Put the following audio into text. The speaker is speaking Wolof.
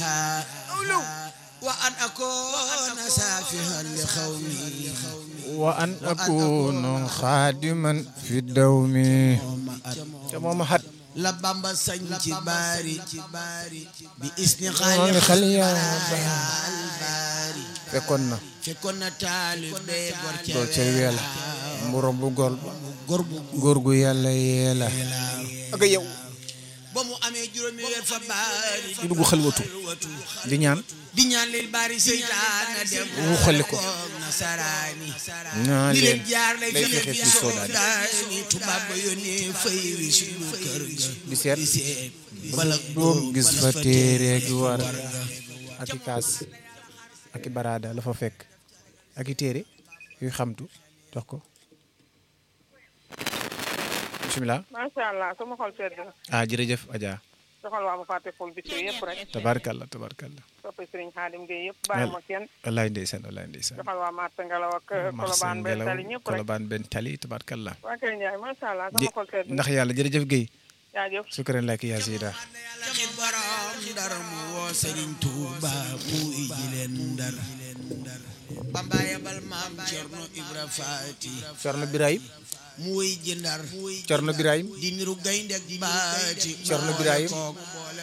wa an akuna safihan li xawmi wa an akunu xaadiman fi dawmi ca mooma xat la bamba sañ ci baari bi isni maa ngi xel yaa baari fekkoon na fekkoon na taalibe gor ca gor ca weela mburo bu gol gor bu góor gu yàlla yeela ak yow ba mu amee juróomi weer fa baari di dugg xalwatu di ñaan di ñaan leen baari seytaana dem mu xolli ko nasaraani ñaan ni leen leen jaar lay day fexe fexe fi fi soodaani soodaani tubaab ba yónnee fay wi suñu kër ga di seet di seet bala doom gis fa téere gi war ak i kaas ak i baraada la fa fekk ak i téere yuy xamtu jox ko bisimilah macha allah sama xol sedd na ah jërëjëf Adja doxal waa ma fàtte ful bi yëpp rek tabarkalla tabarkalla soppi Serigne Khadim Gueye yëpp bàyyi ma kenn wallaay ndeysaan wallaay ndeysaan doxal waa Marta Ngalaw ak Marsan Colobane benn Ngelaw tali ñëpp rek Kolobaan benn tali tabarkalla waa Kër Ndiaye macha allah ji sama xol sedd na ndax yàlla jërëjëf Guèye jaajëf sukran lak yaa sida taxit borom ndar mu woo Serigne Touba mu iji leen ndar Bamba yabal maam Cerno Ibra Faati Cerno Birahim mu wéy ji ndar Cerno Birahim di niru gaynde ak baati Cerno Birahim boole koog